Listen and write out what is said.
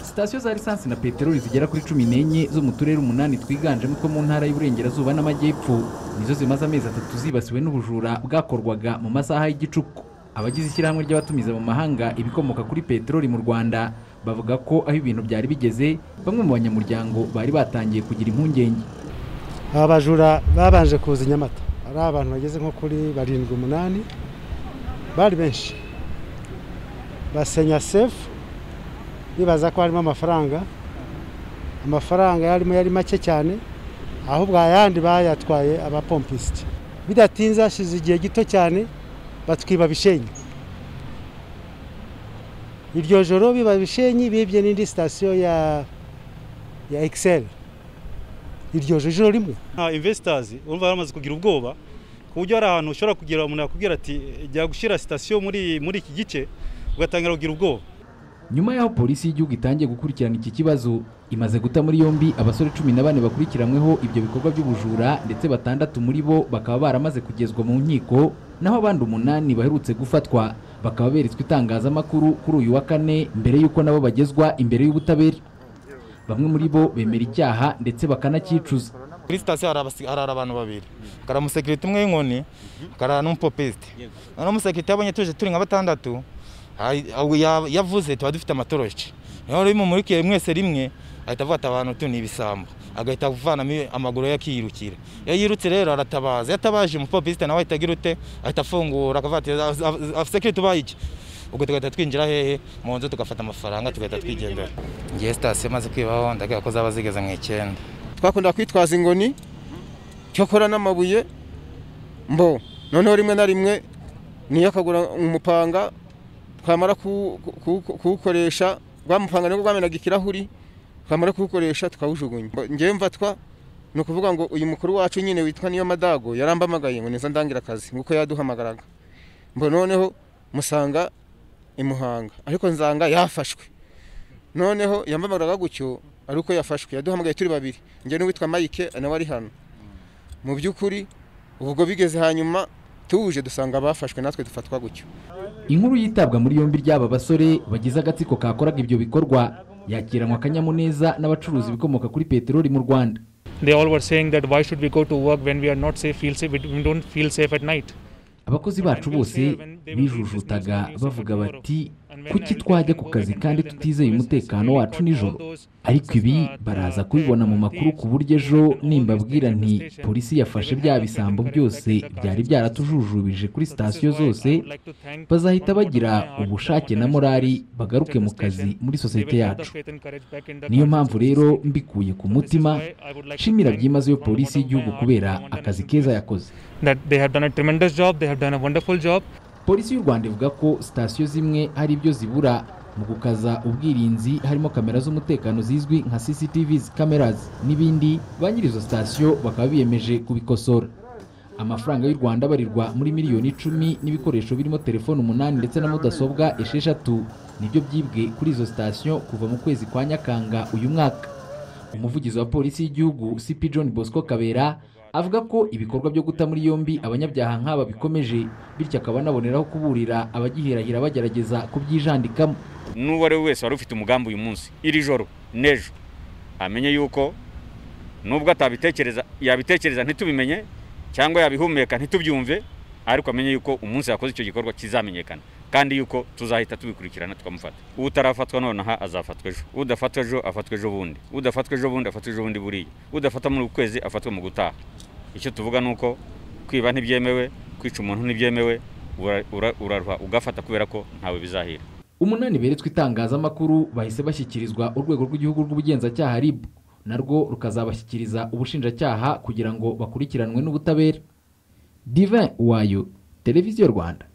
sitasiyo za lisansi na peteroli zigera kuri cumi n'enye zo mu turere umunani twiganjemo two mu ntara y'uburengerazuba n'amajyepfo nizo zimaze amezi atatu zibasiwe n'ubujura bwakorwaga mu masaha y'igicuku abagize ishyirahamwe ry'abatumiza mu mahanga ibikomoka kuri peteroli mu rwanda bavuga ko aho ibintu byari bigeze bamwe mu banyamuryango bari batangiye kugira impungenge aba bajura babanje kuza i nyamata ari abantu bageze nko kuri barindwi umunani bari benshi basenya sefu bibaza ko harimo amafaranga amafaranga yarimo yari make cyane ahubwo ayandi bayatwaye abapompisite bidatinze hashize igihe gito cyane batwiba bishenyi iryo joro biba bishenyi bibye n'indi sitasiyo ya ya ekiseri iryo joro rimwe nta imvesitazi urumva baramaze kugira ubwoba ku buryo hari ahantu ushobora kugira umuntu yakubwira ati jya gushyira sitasiyo muri muri iki gice ugatangira kugira ubwoba nyuma y'aho polisi y'igihugu itangiye gukurikirana iki kibazo imaze guta muri yombi abasore cumi na bane bakurikiranyweho ibyo bikorwa by'ubujura ndetse batandatu muri bo bakaba baramaze kugezwa mu nkiko naho abandi umunani baherutse gufatwa bakaba beretswe itangazamakuru kuri uyu wa kane mbere y'uko nabo bagezwa imbere y'ubutabera bamwe muri bo bemera icyaha ndetse bakanacyicuza kuri sitasiyo harara abantu babiri hari umusekirite umwe w'inkoni hari n'umupopesite noneho umusekirite yabonye tuje turi nka batandatu yavuze tuba dufite amatoroshi niyo rero mumurikiye mwese rimwe ahita avuga ati abantu tu ni ibisambo agahita avanamo amaguru ye akiyirukira iyo yirutse rero aratabaza iyo atabaje umupopisite nawe ahita agira ute ahita afungura akavuga ati sekiriti ubaye iki ubwo tugahita twinjira hehe mu nzu tugafata amafaranga tugahita twigendera ngiye sitasiyo maze kwibaho ndabwira ko zaba zigeze mu icyenda twakunda kwitwaza ingoni cyokora n'amabuye mbo noneho rimwe na rimwe niyo akagura umupanga twamara kuwukoresha rwamupanga nibwo rwamenaga ikirahuri twamara kuwukoresha tukawujugunya ngewe mfatwa ni ukuvuga ngo uyu mukuru wacu nyine witwa niyo madago yarambamagaye ngo neza ndangira akazi nk'uko yaduhamagaraga mbo noneho musanga imuhanga ariko nzanga yafashwe noneho yambamagaraga gutyo ari uko yafashwe yaduhamagaye turi babiri ngewe n'uwitwa mayike nawe ari hano mu by'ukuri ubwo bigeze hanyuma tuje dusanga abafashwe natwe dufatwa gutyo inkuru yitabwa muri yombi ry'aba basore bagize agatsiko kakoraga ibyo bikorwa yakiranwa akanyamuneza n'abacuruzi ibikomoka kuri peteroli mu rwanda They all were saying that why should we go to work when we are not safe, feel safe, we don't feel safe at night. abakozi bacu bose bijujutaga bavuga bati kuki twajya ku kazi kandi tutizeye umutekano wacu nijoro ariko ibi baraza kubibona mu makuru ku buryo ejo nimbabwira nti polisi yafashe bya bisambo byose byari byaratujujubije kuri sitasiyo zose bazahita bagira ubushake na morali bagaruke mu kazi muri sosiyete yacu niyo mpamvu rero mbikuye ku mutima nshimira byimazeyo polisi y'igihugu kubera akazi keza yakoze That they have done a tremendous job, they have done a wonderful job. polisi y'u rwanda ivuga ko sitasiyo zimwe hari ibyo zibura mu gukaza ubwirinzi harimo kamera z'umutekano zizwi nka cctv cameras n'ibindi ba nyiri izo sitasiyo bakaba biyemeje kubikosora amafaranga y'u rwanda abarirwa muri miliyoni icumi n'ibikoresho birimo telefone umunani ndetse na mudasobwa esheshatu nibyo byibwe kuri izo sitasiyo kuva mu kwezi kwa nyakanga uyu mwaka umuvugizi wa polisi y'igihugu cp john bosco kabera avuga ko ibikorwa byo guta muri yombi abanyabyaha nk'aba bikomeje bityo akaba anaboneraho kuburira abagihirahira bagerageza kubyijandikamo n'uwo ari we wese wari ufite umugambi uyu munsi iri joro n'ejo amenye yuko nubwo atabitekereza yabitekereza ntitubimenye cyangwa yabihumeka ntitubyumve ariko amenye yuko umunsi yakoze icyo gikorwa kizamenyekana kandi yuko tuzahita tubikurikirana tukamufata utarafatwa nonaha azafatwa ejo udafatwa ejo afatwa ejo bundi udafatwa ejo bundi afatwa ejo bundi buriya udafata muri ukwezi afatwa mu gutaha icyo tuvuga ni uko kwiba ntibyemewe kwica umuntu ntibyemewe uraruha ugafata kubera ko ntawe bizahira umunani beretswe itangazamakuru bahise bashyikirizwa urwego rw'igihugu rw'ubugenzacyaha rib narwo rukazabashyikiriza ubushinjacyaha kugira ngo bakurikiranwe n'ubutabera divin wayo televiziyo rwanda